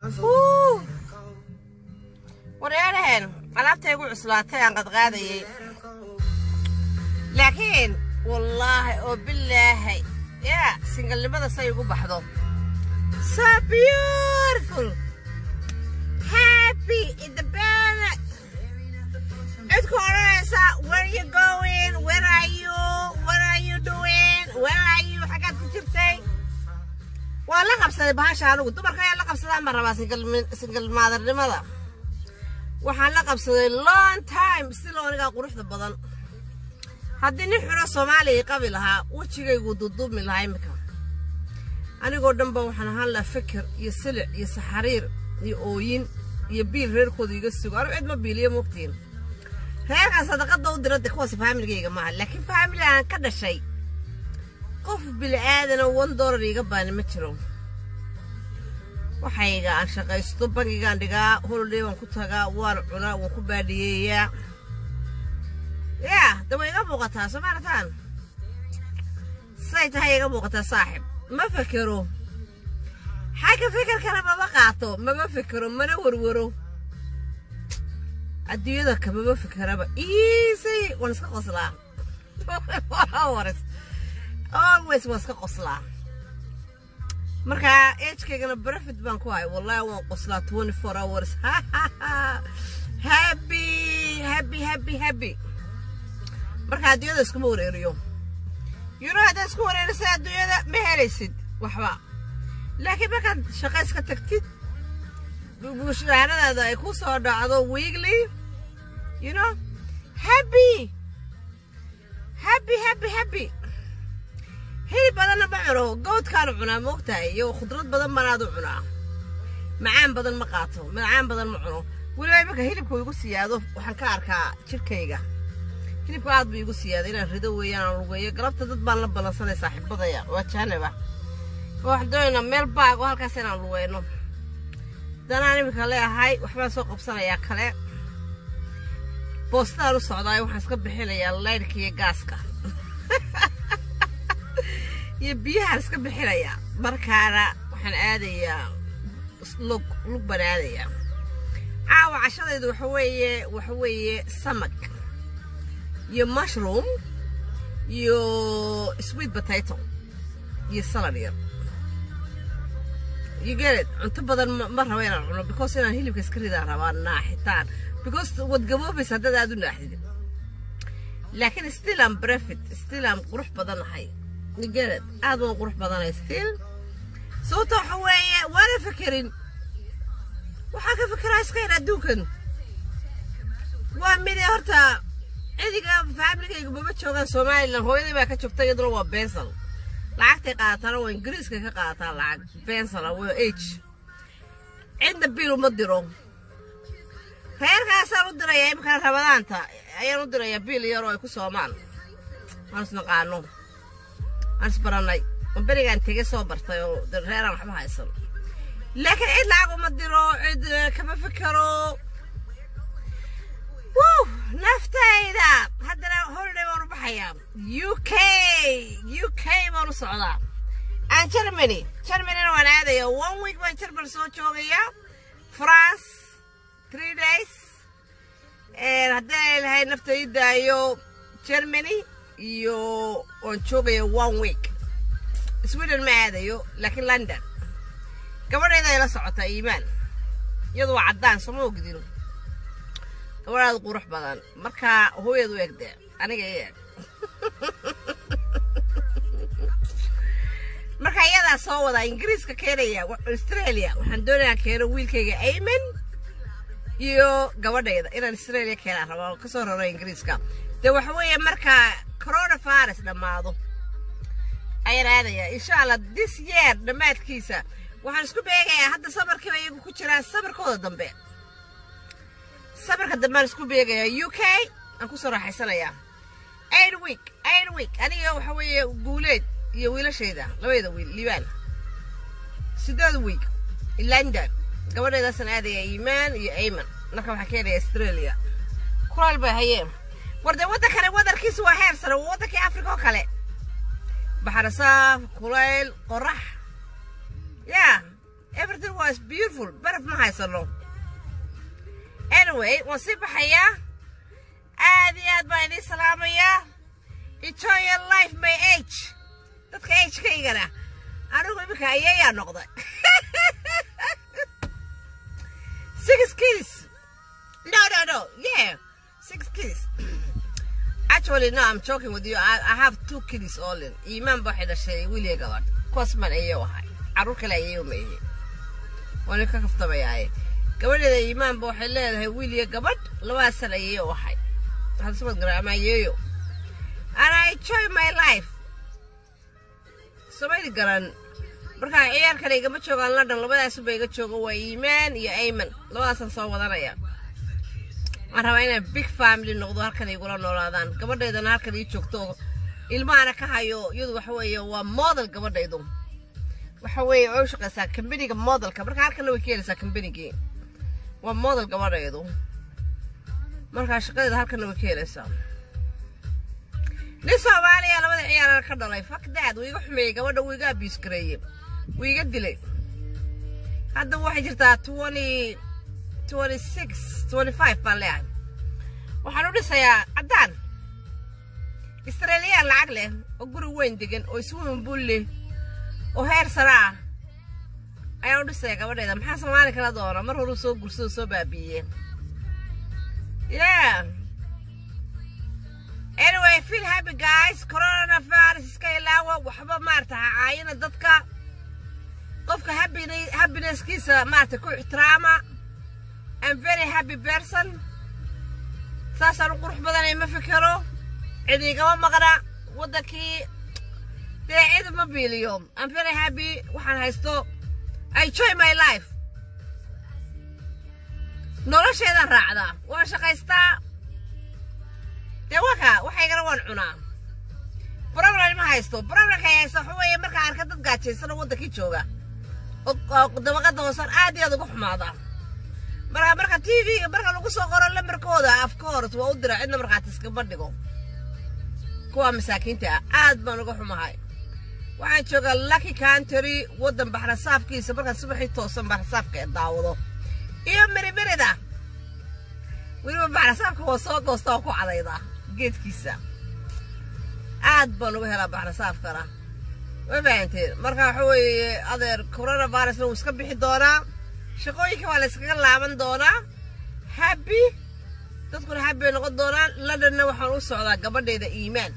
wareeraheen alaabtay igu cuslaatay aan qadqaadayay laakiin wallaahi oo bilaahay yaa singalnimada say igu baxdo so beautiful happy in the bed cidku odhanaysa where you going where are you what are you doing where are you xaggaad ku jirtay waa la qabsaday bahasha anigu dumarka ayaa la qabsadaan baan rabaa singal maadarnimada waxaan la qabsaday long time si loonigaa quruxda badan haddii nin xuno soomaaliya qabi lahaa wejigaygu duduubmi lahaa imika anigoo dhanba waxaan ahaan lahaa fikir iyo silic iyo saxariir iyo ooyin iyo biil reerkooda iga sugo anigu cid ma biiliyo mogtiin reerkaan sadaqada u dira de kuwaas faamiligayga maaha laakiin faamili aan ka dhashay qof bili aadana one dollar iga baani ma jiro waxayga aan shaqaysto bangigaan dhigaa holiday waan ku tagaa waan cunaa waan ku baadhiyeeyaa yaa de way iga muuqataa soo maarataan say tahay iga muuqataa saaxib ma fekero xagga fikirkana mama qaato mama fekero mana warwaro adduunyada kamama fikeraba easy waan iska qoslaa always always waan iska qoslaa marka agekaygana benefit baan ku hay wallahi waan qoslaa twenty four hours happy happy happy happy marka adduunyada iskuma wareeriyo yuro haddaad isku wareerisay adduunyada ma helaysid waxba laakiin markaad shaqo iska tagtid mushaharadaada ay ku soo dhacdo weekly you know happy happy happy happy hilib badanna ma cuno goodkaanu cunaa moogtahay iyo khudrad badan banaad u cunaa macaan badan ma qaato macaan badan ma cuno weliba imanka hilibka igu siyaado waxaan ka arkaa jirkayga hilibka aad buu igu siyaada inaan rido weeyaan aan lugeeyo galabta dad baan la ballansanay saaxiibadaya waa jahanaba waxaan doonaynaa meel baag oo halkaas inaan lugeyno danaan iminka leeahay waxbaan soo qabsanayaa kale boostaan u socdaay waxaan iska bixinayaa laydhka iyo gaaska iyo biyahaan iska bixinayaa markaana waxaan aadayaa lug lug baan aadayaa caawa cashadaydu waxa weeye waxa weeye samag iyo mushroom iyo sweet potato iyo salad yar you get it cunto badan ma rabo inaan cuno because inaan hilibka iska ridaan rabaa naaxitaan because wad gaboobaysa haddaad aad u naaxdid laakiin still am brefit still am qurux badanahay you get it aad waan qurux badanay still sababta waxa weeye waana fekerin waxaa ka fekeraa iska yar adduunkan waa mid horta cidiga faamiligayga mama joogaan somalilan hooyadii baa ka joogta iyaduna waa bensal lacagtay qaatana waa ingiriiska ka qaataa lacag bensala waa age cidna biil uma diro reerkaasaan u dirayaa imikana rabadaanta ayaan u dirayaa biil yaroo ay ku soomaan aan isnaqaano aan isbarannay oo berigaan tege soo bartay oo reeraan waxba haysan laakiin cid lacag uma diro cid kama fikero wuu naftayda haddana holiday baan u baxayaa u k u k baan u socdaa aan germany germanyna waan aadaya one week baan germany soo joogaya france three days haddii ay lahay nafta ii daayo germany iyo waan joogaya one week sweden ma aadayo laakiin london gabadhayda ay la socotaa iimaan iyadu waa caddaan sooma ogdin gabadhaad qurux badan marka hooyad u egde aniga i eg marka iyadaa soo wadaa ingiriiska keenaya australia waxaan doonayaa keeno wiilkayga ayman iyo gabadhayda inaan australia keenaan rabaa oo kasoo raro ingiriiska dee waxa weeye marka coronavirus dhammaado ayaan aadayaa insha allah this year dhammaadkiisa waxaan isku beegayaa hadda sabarkiiba iyagu ku jiraan sabarkooda dambe sabarka dambe aan isku beegayaa u k aan kusoo raaxaysanayaa eight week eight week aniga waxa weeye guuleed iyo wiilashayda labayda wiil liibaan sideed week london gabadheedaasaan aadaya iimaan iyo ayman marka waxaa keenaya australia kulaal bay hayeen war dee waddankani wadankiisu waa heer sare waa waddankii africa oo kale baxar saaf kulayl qorax yaa everything was beautiful baraf ma haysano anyway waan sii baxayaa aad iyo aad baan idiin salaamayaa enjoy your life my age dadka agekaygana anigu iminka ayayaa noqday six kids no no no yeah six kids actually no i'm joking with you i, I have two kids all in iimaan ba waxay dhashay wiiliya gabadh kuwaasman ayay ahay carruur kale ayay umeeyey waana ka kaftamayaaye gabadheeda iimaan ba waxay leedahay wiiliya gabadh labadaas san ayay u ahay hadasmad gara ama ayeeyo and i enjoy my life somayli garan markaa ciyaarkana igama joogaan london labadaasuba iga joogo waa iimaan iyo ayman labadaasaan soo wadanaya waan rabaa inay big family noqdo halkan igula noolaadaan gabadhaydana halkan ii joogto ilmahana ka hayo iyadu waxa weeye waa model gabadhaydu waxa weeye way u shaqaysaa kambaniga modelka marka halkanna way ka helaysaa kambanigii waa model gabadhaydu markaa shaqadeeda halkanna way ka helaysaa nin soomaaliya labada ciyaarana ka dhalay fakdaad wuu iga xumeeyey gabadha wuu iga abiis gareeyey wuu iga dilay hadda waxay jirtaa twenty twenty six twenty five baan leeyahay waxaan u dhisayaa caddaan israeliyaan lacag leh oo guri weyn degan oo iswimin bul leh oo heer sare ah ayaan u dhisayaa gabadheeda maxaa soomaali kala doona mar horuu soo gursado soo baabiiyey yeah anyway feel happy guys coronavirus iska ilaawa waxba maarata ha caayina dadka qofka happinesskiisa maarata ku ixtiraama I'm very happy person saasaan u qurux badanay ma fikero cid igama maqna waddankii dee cid ma biiliyo I'm very happy waxaan haysto I enjoy my life nolosheedaan raacdaa waan shaqaystaa dee waka waxaygana waan cunaa problem ma haysto problemka ay haysto waxa weeye markaa arka dad gaajaysan oo waddankii jooga oo dabaqada hoosan aad iyo aad uga xumaada marka marka t v-ga marka lagu soo qoro lambarkooda afka hores waa u dira cidna markaati iskama dhigo kuwa masaakiinta ah aad baan uga xumahay waxaan joogaa lucky country waddan baxrasaafkiisa markaan subaxii toosan baxrasaafka ee daawado iyo mirimirida weliba baxrasaafka waa soo goosta oo ku cadayda geedkiisa aad baan uga helaa baxrasaafkana ma fahanteen marka waxa weeye adeer coronavirusna wuu iska bixi doonaa shaqooyinka waa la iskaga laaban doonaa happy dadkuna happy bay noqon doonaan londonna waxaan u socdaa gabadheeda iimaan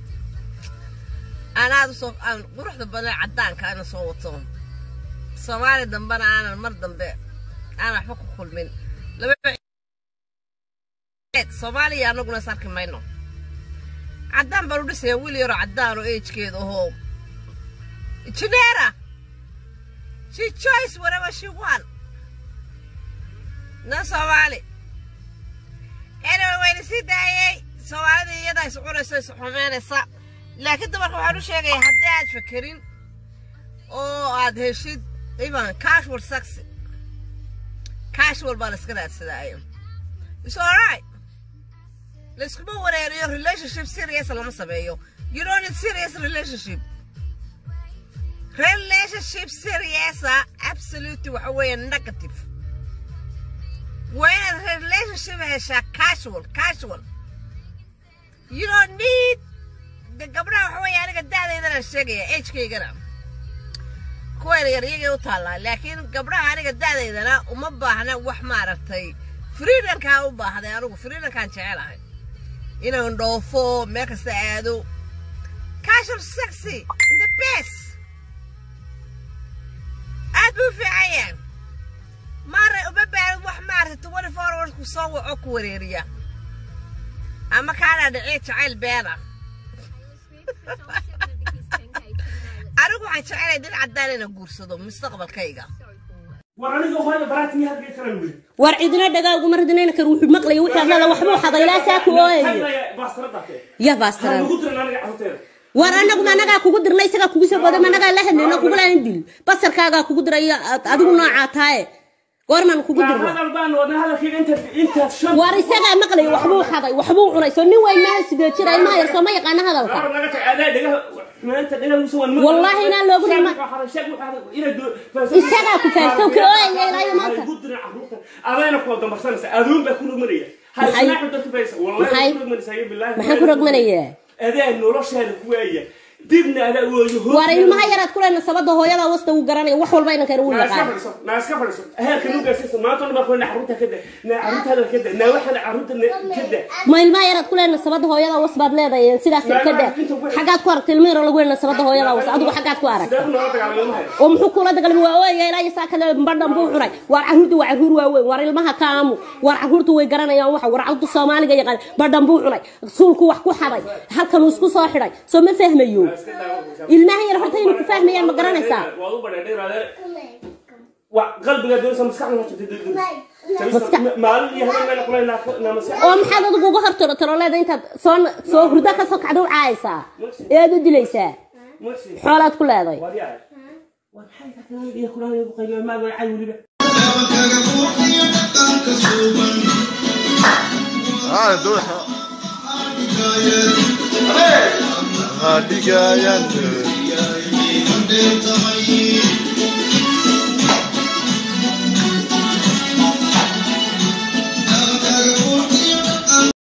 aan aad usoo aan quruxda badan caddaanka ana soo wato soomaali dambena aanan mar dambe aan waxba ku kulmin soomaaliya anaguna is arki mayno caddaan baan u dhisaya wiil yaroo caddaan oo eejkeeda ahoo Janera. She chose whatever she want. No Somali. Anyway, wayna sii daayay Soomaalida iyada is cunayso is xumeynaysa laakiin dumarka waxaan u sheegaya haddii aad fakerin oo aad heshid even casual sex casual baa la iska raadsadaayo it's alright layskuma wareeriyo relationship serious lama sameeyo you don't need serious relationship relationship serious ah absolutely waxa weeye negative waa inaad relationship heshaa casual casual you don't need de gabdhaha waxa weeye aniga da'daydana sheegaya agekaygana kuwa yaryar iyagay u taallaa laakiin gabdhaha aniga da'daydana uma baahna wax maaragtay freedomkaa u baahday anigu freedomkaan jecelahay inaan dhoofo meel kasta aado casual sexy the best aad buu fiican yahay maara uma baahan wax maaragtay twenty four hours ku soo waco ku wareeriya ama kaana dhicii jacayl beena anigu waxaan jecelay nin caddaan inaan guursado mustaqbalkayga war cidina dhagaa uguma radinayna kar wuxuu maqlaya wixii hadlada waxbuu xadaylaa saa ku ooyayo ya baastaran war anaguma anagaa kugu dirnay isagaa kugu soo boodam anagaa la hadlayno kugulaan dil basarkaagaa kugu diraya adigu noocaa taaye goormaan kugu dirna war isagaa maqlaya waxbuu xaday waxbuu cunay soo nin weyn maaha sidee jira ilmaha yar soo ma yaqaana hadalka maanta dhinac musu waan Wallahi inaan loogu dhima- Isagaa ku fahamsan, ka ooyaya ilaa iyo maanta. adayna kuwa dambarsanaysa aduun baa ku rogmanaya Maxay? Maxay? maxaan ku rogmanayaa adee noloshaada ku waaya dibna adaa ooyo waar ilmaha yaraad ku lehna sabada hooyada wasta uu garanaya wax walba inankeena wuu naa iska yaqaan fadhiso naa iska fadhiso heerka nu gaarsiisa maanta dhan baa ku leena carruurta kada naa carruurtaada kada naa waxaana carruurta kada ma ilmaha yaraad ku lehna sabada hooyada was baad leedahay sidaas kada xaggaad ku aragtay ilma yaro lagu lehna sabada hooyada was adigu xaggaad ku arag sidee ku noola dagaalama ilmaha oo muxuu kula dagaalmay waa ooyaya ilaa iyo saa kale badhan buu cunay waar carruurta waa carruur waaweyn waar ilmaha kaamu waar carruurta way garanayaan waxa waar carruurta soomaaliga yaqaan badhan buu cunay suulku wax ku xaday halkan uu isku soo xidhay soo ma fahmayo ilmaha yar horta inuu ku fahmayaan ma garanaysaa waad u badheedheeraadee wa qalbigaa doonaysa maskaxda ma jirta Maskax- maalin iyo habeen meela kule naa maskax oo maxaad adigu uga hortoro taloleeda intaad soo soo hurdo ka soo kacda u caayaysaa ee aad u dilaysaa masi xoolaad ku leeday waad yaay waa maxay ka tahay iyo kulaha ku qaybiyo maaga cay weliba Ah, dul. Ah, digayan.